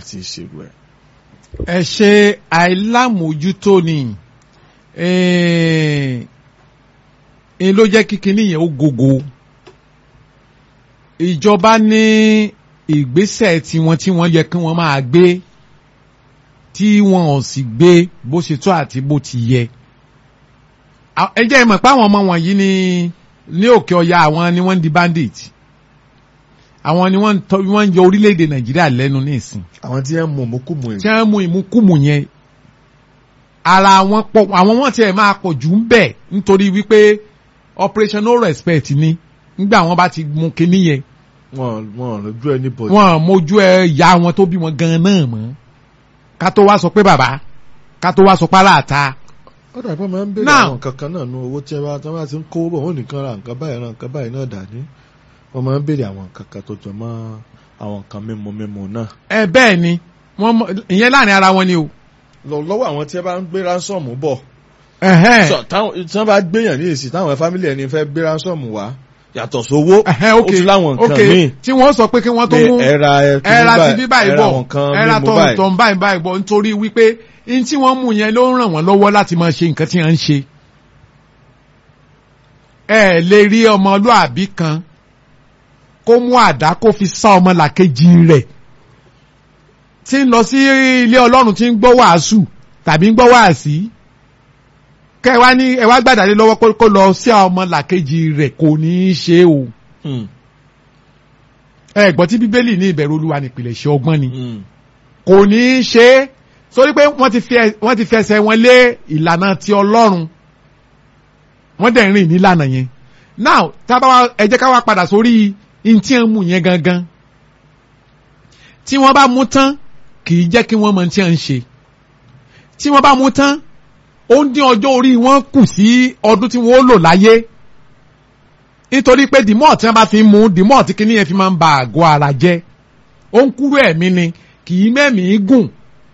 àti ìṣèlú ẹ̀. ẹ ṣe àìlámójútó ni ẹ ló jẹ́ kí kinní yẹn ó gogo ìjọba ní ìgbésẹ̀ tiwọn tí wọ́n yẹ kí wọ́n máa gbé tí wọn ò sì gbé bó ṣe tó àti bó ti yẹ ẹ jẹ́ ìmọ̀ pé àwọn ọmọ wọ̀nyí ní ní òkè ọya àwọn ni wọ́n ń di bandit àwọn ni wọ́n ń tọ́ wọ́n ń yọ orílẹ̀-èdè nàìjíríà lẹ́nu ní ìsìn àwọn tí ẹ mú òmùkùmù ẹ̀. tí wọ́n mú ìmúkùmù yẹn ara wọn pọ̀ àwọn wọn tiẹ̀ máa pọ̀ jù ń bẹ̀ nítorí wípé operation no respect ni nígbà wọn bá ti mú kinní yẹn wọn wọn lójú ẹ ní bọ̀dì. wọn mójú ẹ ya wọn tó bí wọn gan náà mọ́ ká tó wá sọ pé bàbá ká tó wá sọ pé aláàta ó dàgbà máa ń béèrè Now- àwọn kankan náà nu owó tí wọ́n tí wọ́n ti ń kówó bọ̀ wọ́n nìkan ra nǹkan báyìí ra nǹkan báyìí náà dání wọ́n máa ń béèrè àwọn kankan tó jọ mọ́ àwọn nǹkan mímu mímu náà. ẹ bẹ́ẹ̀ ni wọ́n mọ ìyẹn láàrin ara wọn ni o. lọ- lọ́wọ́ àwọn tí wọ́n bá ń gbé ránsọ̀mù bọ̀ Ẹ̀hẹ́n. sọ táwọn tí wọ́n bá gbéyàn ní èsì táwọn fámìlì ẹni fẹ́ gbé ránsọ̀mù wá yàtọ̀ sówó Ẹ̀hẹ́n, ó ok ti láwọn nǹkan ok míì tí wọ́n sọ pé kí wọ́n tó pé mú ẹ̀ra ẹ̀ra ti bí báyìí bọ̀ àwọn nǹkan ẹ̀ra mímu tó báyìí. tó ń báyìí báyìí bọ̀ nítorí wípé n tí wọ́n mú yẹn ló ń ràn wọ́n lọ́wọ́ láti máa ṣe nǹkan tí wọ́n ń ṣe. ẹ lè rí ọmọlúàbí kan kó mú àdá kó fi sá ọmọ làkejì rẹ̀ tí ń lọ sí ilé ọlọ́run tí ń gbọ́ wàásù tàbí ń gbọ́ wàásì kẹ́ ẹ wá ní ẹ wá gbàdálé lọ́wọ́ kó- kó lọ sí ọmọ làkejì rẹ̀ kò ní í ṣe o Hmm, ẹ gbọ́ tí bíbélì ní ìbẹ̀rù olúwa nípìnlẹ̀ ṣe ọgbọ́n ni hmm. kò ní í ṣe é sórí pé wọ́n ti fi ẹ- wọ́n ti fẹsẹ̀ wọn lé ìlànà ti ọlọ́run wọ́n dẹ̀ ń rìn nílànà yẹn now tábà wá ẹ jẹ́ ká wá padà sórí ntí ń mú yẹn gangan tí wọ́n bá mú tán kì í jẹ́ kí wọ́n mọ tí ń ṣe tí wọ́n bá mú tán ó ń dín ọjọ́ orí wọn kù sí ọdún tí wọ́n ó lò láyé nítorí pé dìmọ́ tí wọ́n bá fi ń mú dìmọ́ tí kinní yẹn fi máa ń ba àgọ́ ara jẹ́ ó ń kúrò ẹ̀mí ni kì í mẹ́mìí gùn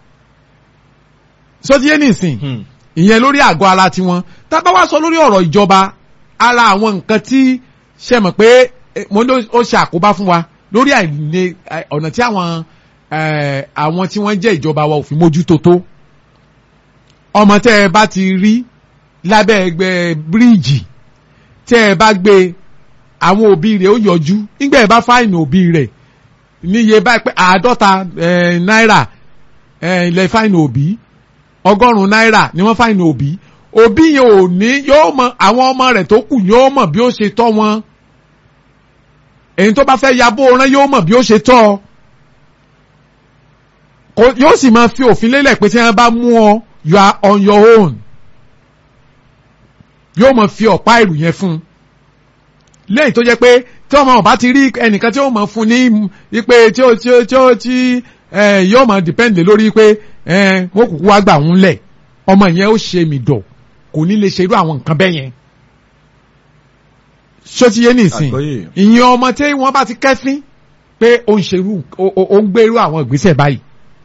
sọ́tíyé nìsín Hmm. ìyẹn lórí àgọ́ ara tiwọn tábà wá sọ lórí ọ̀rọ̀ ìjọba ara àwọn nǹkan tí ṣe mọ̀ pé eh, mo ní ó ṣe àkóbá fún wa lórí àìlè eh, ọ̀nà tí àwọn eh, àwọn tí wọ́n jẹ́ ìjọba wa ò fi mójútó tó ọmọ tẹ́ ẹ bá ti rí lábẹ́ ẹgbẹ́ bíríìjì tẹ́ ẹ bá gbé àwọn òbí rẹ̀ ó yọjú nígbà ẹ bá fáìnì òbí rẹ̀ níye báyìí pé àádọ́ta eh, náírà eh, ilẹ̀ fáìnì òbí ọgọ́rùn-ún náírà ni wọ́n fáìnì òbí òbí yẹn ò ní yóò mọ àwọn ọmọ rẹ̀ tó kù yóò mọ̀ bí ó ṣe tọ́ wọn èyí tó bá fẹ́ yabó rán yóò mọ̀ bí ó ṣe tọ́ ọ Kò- yóò sì máa fi òfin lélẹ̀ pé tí wọ́n bá mú ọ you are on your own yóò máa fi ọ̀pá ìlú yẹn fún un lẹ́yìn tó jẹ́ pé tí ọmọ ọba ti rí ẹnìkan tí ó máa fún ní ipe tí ó tí ó tí ó tí ẹ, yóò máa depend lórí pé ẹ, wọ́n kúkú wá gbà ń lẹ̀ ọmọ yẹn ó ṣe mí dọ̀ kò ní lè ṣe irú àwọn nǹkan bẹ́ẹ̀ yẹn ṣó ti yé nìsín Àgbọ́yé. ìyẹn ọmọ tí wọ́n bá ti kẹ́fín pé ó ń ṣerú ó- ó ó ń gbé irú àwọn ìgbésẹ̀ báyìí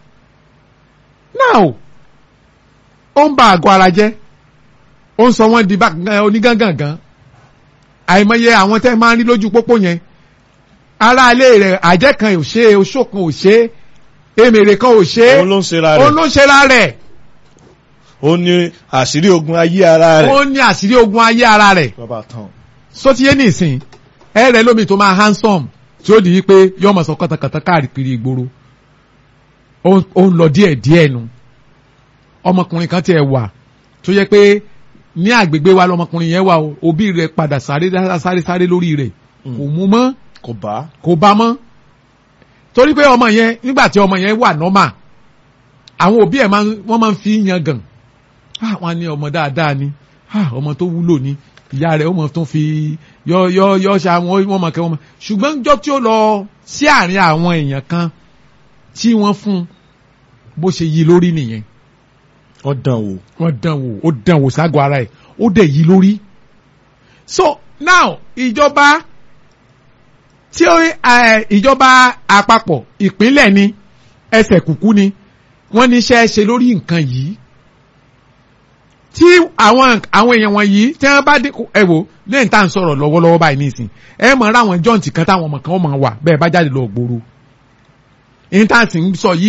now ó ń ba àgọ́ ara jẹ́ ó ń sọ wọ́n di bá- onígangangan àìmọye àwọn tẹ́ máa ń rí lójú pópó yẹn ará ilé rẹ̀ àjẹ́ kan ò ṣe é oṣó kan ò ṣe é èmèrè kan ò ṣe é òun ló ń ṣera ó rẹ̀ ló ń ṣe ra rẹ̀ ó ní àṣírí ogun ayé ara rẹ̀. ó ní àṣírí ogun ayé ara rẹ̀ bàbá tán. sótíyé nìsín ẹ rẹ lómi tó máa handsome tí ó di wípé yọmọ sọ kàtàkàtà káàkiri ìgboro ó ó ń lọ díẹ̀ díẹ̀ nu ọmọkùnrin kan tiẹ̀ wà tó yẹ pé ní àgbègbè wa lọmọkùnrin yẹn wà o òbí rẹ̀ padà sáré sáré sáré lórí rẹ̀ Mm. kò mú mọ́ kò bá. kò bá mọ́ torí pé ọmọ yẹn nígbà tí ọmọ yẹn wà nọ́mà àwọn òbí ẹ̀ máa ń- wọ́n máa ń fi yan gàn ah wọ́n á ní ọmọ dáadáa ni ah ọmọ tó wúlò ni ìyá rẹ̀ ó mọ̀ tó fi yọ yọ yọ ṣe àwọn wọ́n mọ̀ kẹ́ wọ́n mọ̀ ṣùgbọ́n jọ́ tí ó lọ sí àárín àwọn èèyàn kan tí wọ́n fún un bó ṣe yí lórí nìyẹn wọ́n dàn wò. wọ́n dán wò ó dán wò ságọ́ ara ẹ̀ ó dẹ̀ yí lórí. so now ìjọba tí ó ẹ, ìjọba àpapọ̀ ìpínlẹ̀ ni ẹsẹ̀ kùkú ni wọ́n ní iṣẹ́ ṣe lórí nǹkan yìí tí àwọn àwọn èèyàn wọ̀nyí tí wọ́n bá dé ẹ wò lẹ́yìn tá à ń sọ̀rọ̀ lọ́wọ́lọ́wọ́ báyìí nísìn ẹ mọ̀ ra àwọn jọ́ǹtì kan táwọn ọmọ kan ó máa wà bẹ́ẹ̀ bá jáde lọ gbòòrò èyí tá à sì ń sọ yìí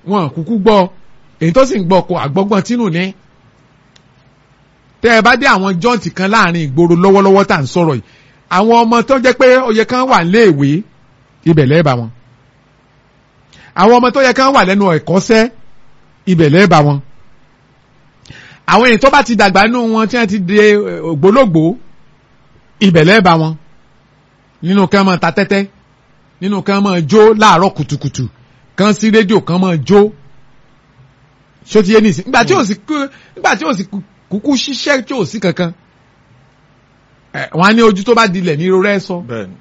wọn kúkú gbọ́ èyí tó sì ń gbọ́ kó àgbọ́gbọ́n tínú ní. tẹ́ ẹ bá dé àwọn jọ́ǹtì kan láàrin ìgboro lọ́wọ́lọ́wọ́ tá à ń sọ̀rọ̀ yìí àwọn ọmọ tó jẹ́ pé ó yẹ kán wà léèwé ibẹ̀ lẹ́ẹ̀bà wọn. àwọn ọmọ tó yẹ kán wà lẹ́nu ẹ̀kọ́ṣẹ́ ibẹ̀ lẹ́ẹ̀bà wọn. àwọn èyí tó bá ti dàgbà nínú wọn tí wọ́n ti di ògbólógbòó ibẹ̀ lẹ́ẹ̀bà wọn. nínú kán máa ta tẹ́tẹ́ nínú kán máa jó láàárọ̀ kùtùkùtù kán sí rédíò kán máa jó ṣó ti yé nìsín nígbà tí ò sí nígbà tí ò sí kúkú ṣiṣẹ́ tí ò sí kankan wọ́n á ní ojú tó bá dilẹ̀ ní irú rẹ̀ sọ bẹ́ẹ̀ni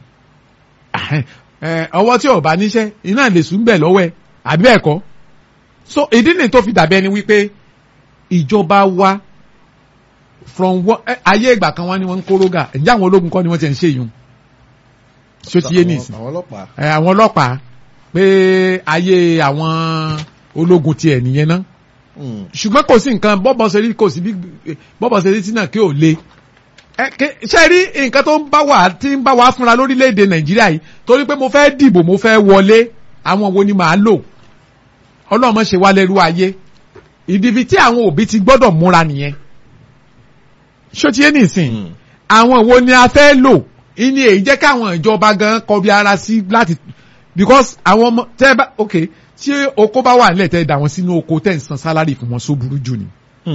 ọwọ́ tí ò bá níṣẹ́ iná lè sùn bẹ̀ lọ́wọ́ ẹ̀ àbí bẹ́ẹ̀ kọ́ so ìdí nìyí tó fi dàbí ẹni wípé ìjọba wa from ayé ìgbà kan wá ní wọ́n ń kórógà ǹjẹ́ àwọn ológun kọ́ ni wọ́n ti ń ṣe yìí ṣó ti yé nìsín àwọn ọlọ́pàá àwọn ọlọ́pàá pé ayé àwọn ológun tiẹ̀ nìyẹn náà ṣùgbọ́n kò sí nǹkan bọ́bọ̀ ṣe rí kò sí bí bọ́bọ̀ ṣe rí tí náà kí ò le ṣe rí nǹkan tó ń bá wà tí ń bá wà fúnra lórílẹ̀‐èdè nàìjíríà yìí torí pé mo fẹ́ dìbò mo fẹ́ wọlé àwọn wo ni màá lò ọlọ́mọ ṣe wá lẹ́rú ayé ìdìbí tí àwọn òbí ti gbọ́dọ̀ múra nìyẹn ṣó ti yé nìsín àwọn wo ni a fẹ́ lò ìní èyí jẹ́ káwọn ìjọba gan kọbi ara sí láti because àwọn ọmọ tẹ́ bá ok tí oko bá wà nílẹ̀ tẹ́ dà wọ́n sínú oko tẹ́ ń san sálárì fún wọn só burú jù ni.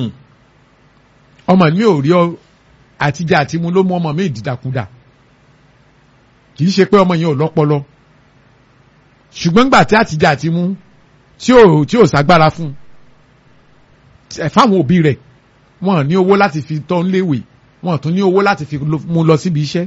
ọmọ mi ò rí ọ àtijọ́ àti mu ló mú ọmọ mi ìdìdàkudà kì í ṣe pé ọmọ yẹn ò lọ́pọlọ ṣùgbọ́n gbà tí àtijọ́ àti mu tí ò tí ò ságbára fún ẹ fáwọn òbí rẹ̀ wọ́n ní owó láti fi tọ́ ń léwèé wọ́n tún ní owó láti fi mú lọ síbi iṣẹ́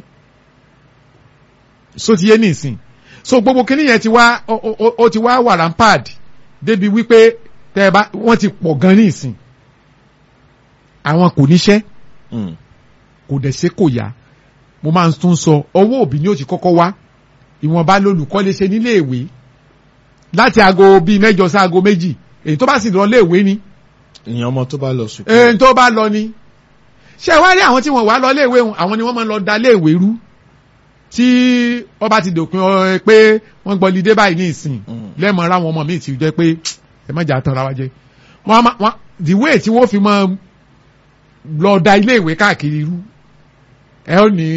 so ti yé nìsín so gbogbo kínní yẹn ti wá ó ti wá wà rampad débi wípé tẹ ẹ bá wọ́n ti pọ̀ gan nìsín àwọn kò níṣẹ́ kò dẹ̀ ṣe kò yá mo máa ń tún sọ owó òbí ni ó ti kọ́kọ́ wá ìwọ̀nba lolùkọ́ lè ṣe nílé ìwé láti aago bíi mẹ́jọ sí aago méjì èyí tó bá sì lọ lé ìwé ni. ìyẹn ọmọ tó bá lọ sùkúù. èyí tó bá lọ ni ṣé wá rí àwọn tí wọ́n wá lọ lé ìwé àwọn ni wọ́n máa ń lọ da lé ìwé rú tí wọ́n bá ti dòpin ọ pé wọ́n gbọ́ lidé báyìí ní ìsìn lẹ́mọ̀ ra wọn ọmọ mi ti jẹ́ pé ẹ má jà tán ra wa jẹ́ wọ́n á wọ́n the way tí wọ́n fi máa lọ da ilé ìwé káàkiri rú ẹ ó ní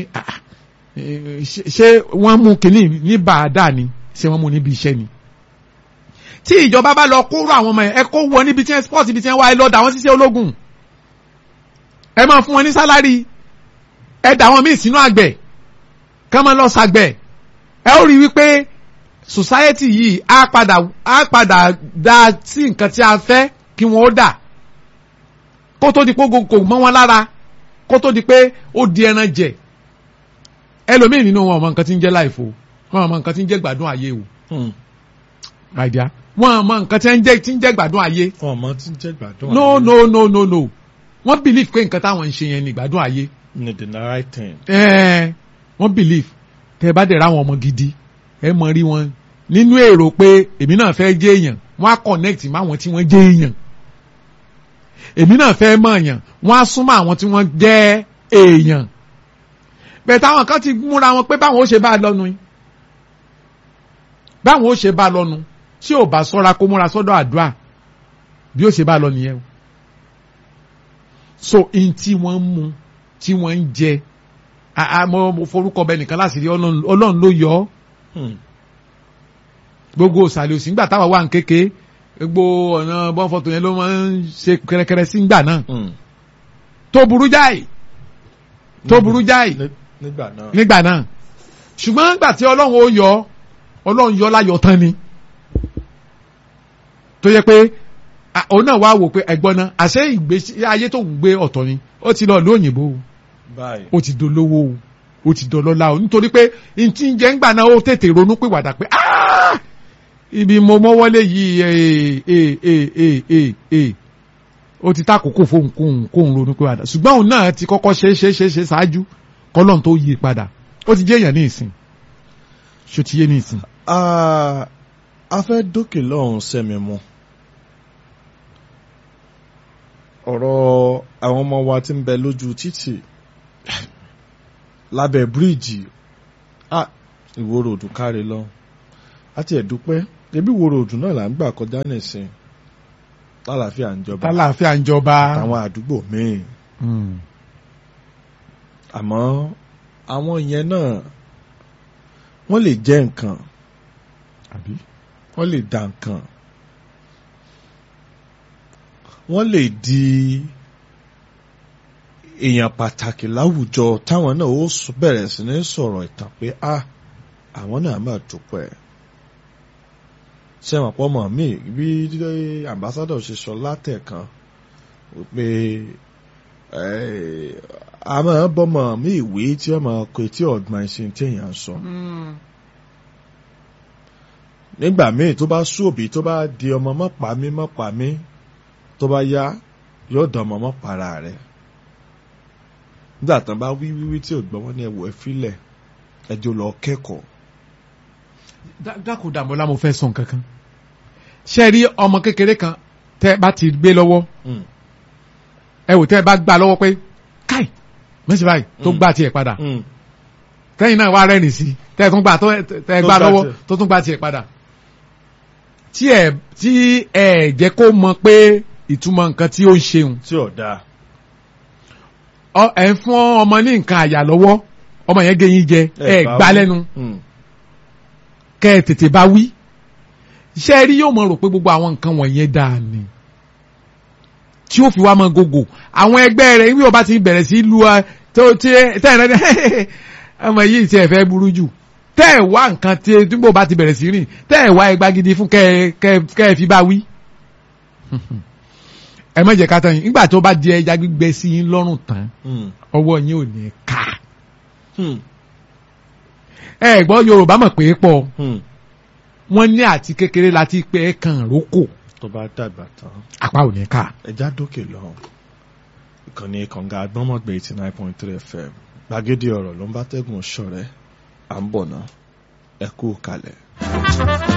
ṣé wọ́n mú kínní ní bàádà ni ṣé wọ́n mú níbi iṣẹ́ ni tí ìjọba bá lọ kóró àwọn ọmọ ẹ kó wọ níbi tí ẹ sport ibi tí ẹ wá ẹ lọ dà wọ́n síṣẹ́ ológun ẹ máa fún wọn ní sálárì ẹ dà wọn míì sínú àgbẹ̀ ká máa lọ sàgbẹ̀ ẹ ó rí wípé society yìí á padà á padà dá sí nǹkan tí a fẹ́ kí wọ́n ó dà kó tó di pé kò mọ́ wọn lára kó tó di pé ó di ẹran jẹ ẹlòmíì nínú wọn ọmọ nǹkan tí ń jẹ́ láìfo wọn ọmọ nǹkan tí ń jẹ́ gbádùn ayé o my dear wọn ọmọ nǹkan tí ń jẹ́ tí ń jẹ́ gbádùn ayé fún ọmọ tí ń jẹ́ gbádùn no no no no no wọ́n believe pé nǹkan táwọn ń ṣe yẹn ni gbádùn ayé ní the right thing. ẹ̀ẹ́ wọ́n believe tẹ́ ẹ bá dẹ̀ ráwọn ọmọ gidi ẹ mọ̀ rí wọn nínú èrò pé èmi náà fẹ́ jẹ́ èèyàn wọ́n á connect mọ́ àwọn tí wọ́n jẹ́ èèyàn èmi náà fẹ́ mọ̀ èèyàn wọ́n á súnmọ́ àwọn tí wọ́n jẹ́ èèyàn bẹ́ẹ̀ táwọn kan ti múra wọn pé báwọn ó ṣe bá a lọ́nu yìí báwọn ó ṣe bá a lọ́nu tí ò bá sọ́ra kó múra sọ́dọ̀ àdúrà bí ó ṣe bá a lọ nìyẹn o so in tí wọ́n ń mu tí wọ́n ń jẹ mo forúkọ bẹ nìkan láti rí ọlọ́run ló yọ ọ́ gbogbo òsàlẹ̀ òsì ńgbà táwa wà ń kéke gbogbo ọ̀nà bọ́ǹfọ̀tò yẹn ló máa ń ṣe kẹrẹkẹrẹ sí ńgbà náà tó burú jáì tó burú jáì nígbà náà nígbà náà ṣùgbọ́n nígbà tí ọlọ́run ó yọ ọlọ́run yọ láyọ̀ tán ni tó yẹ pé òun náà wá wò pé ẹ̀gbọ́n náà àṣẹ ìgbésí ayé tó ń gbé ọ̀tọ̀ ni ó ti lọ lóyìnbó o báyìí ó ti dolówó o ó ti dọlọ́lá o nítorí pé n ti ń jẹ́ ńgbà náà ó tètè ronú pé wàdà pé ibi mo mọ́wọ́lé yìí ó ti tákòókò fóun kóun kóun ronú pé wàdà ṣùgbọ́n òun náà ti kọ́kọ́ ṣe é ṣe é ṣe é ṣe ṣáájú kọ́lọ́n tó yí padà ó ti jẹ́ èèyàn ní ìsìn ṣó ti yé ní ìsìn. a fẹ́ dókè lọ́hùn sẹ́mi mu ọ̀rọ̀ àwọn ọmọ wa tí ń bẹ lójú títì lábẹ́ bíríìjì ìwòrò òdùkáre lọ àti ẹ̀dúpẹ́ ebi wo ròdù náà là ń gbà kọjá nìsín lálàáfíà ń jọba tálàáfíà ń jọba. àtàwọn àdúgbò míì Mm. àmọ́ àwọn yẹn náà wọ́n lè jẹ́ nǹkan àbí. wọ́n lè da nǹkan wọ́n lè di èèyàn pàtàkì láwùjọ táwọn náà ó s- bẹ̀rẹ̀ sí ní sọ̀rọ̀ ìtàn pé a àwọn náà máa dúpẹ́ ṣé wọn pọ́ mọ̀ mí bí ambassadọ̀ ṣe sọ látẹ̀kan pé a máa bọ́mọ̀ mí ìwé tí wọ́n máa kọ etí ọ̀gbọ́n ẹ̀sìn tí èèyàn sọ nígbà míì tó bá sú òbí tó bá di ọmọ mọ́ pa mí mọ́ pa mí tó bá yá yóò dán ọmọ mọ́ para rẹ̀ nígbà tán bá wí wíwí tí ò gbọ́ wọ́n ní ẹ̀wọ̀ ẹ filẹ̀ ẹjọ́ lọ kẹ́kọ̀ọ́ Dá- dákun dàmọ́lá mo fẹ́ sọ nǹkan kan. ṣé ẹ rí ọmọ kékeré kan tẹ́ bá ti gbé lọ́wọ́ Mm, ẹ wò tẹ́ bá gbà lọ́wọ́ pé káì mẹ́sì báyìí tó Mm. gbà tiẹ̀ padà mm, tẹ́yìn náà wá rẹ́rìn sí tẹ́ tún gbà tó tẹ́ Tó gbà gbà lọ́wọ́ tiẹ̀. tó tún gbà tiẹ̀ padà. tí ẹ tí ẹ jẹ́ kó mọ̀ pé ìtumọ̀ nǹkan tí ó ń ṣeun tí ò dáa ọ ẹ ń fún ọmọ ní nǹkan àyà lọ́wọ́ ọmọ yẹn gé yín jẹ ẹ bá gbá wí. lẹ́nu Mm, kẹ ẹ tètè bá wí iṣẹ́ rí yóò mọ̀ rò pé gbogbo àwọn nǹkan wọ̀nyẹn dáa ni tí ó fi wá mọ gògò àwọn ẹgbẹ́ rẹ̀ níbi ọba ti bẹ̀rẹ̀ sí lu ẹ tó tí tẹ́ ẹ̀ rẹ́ ọmọ yìí tí ẹ fẹ́ burú jù tẹ́ ẹ̀ wá nǹkan tí níbo bá ti bẹ̀rẹ̀ sí rìn tẹ́ ẹ̀ wá ẹgbá gidi fún kẹ́ ẹ- kẹ́ ẹ- kẹ́ ẹ fi bá wí. ẹ má jẹ́ ká tán yín nígbà tó bá di ẹja gbígbẹ sí yín lọ́rùn tán mm, ọwọ́ yín ò ní ká mm, ẹ gbọ́ Yorùbá mọ̀ pé pọ̀ mm. wọ́n ní àti kékeré láti pé ẹ kàn rókò tó bá dàgbà tán apá ò ní ká. ẹja dókè lọ ìkànnì kànga agbọ́mọ̀gbẹ̀ eighty nine point three fm gbàgede ọ̀rọ̀ ló ń bá tẹ́gùn ṣọ̀rẹ́ à ń bọ̀ ná ẹ kú kalẹ̀.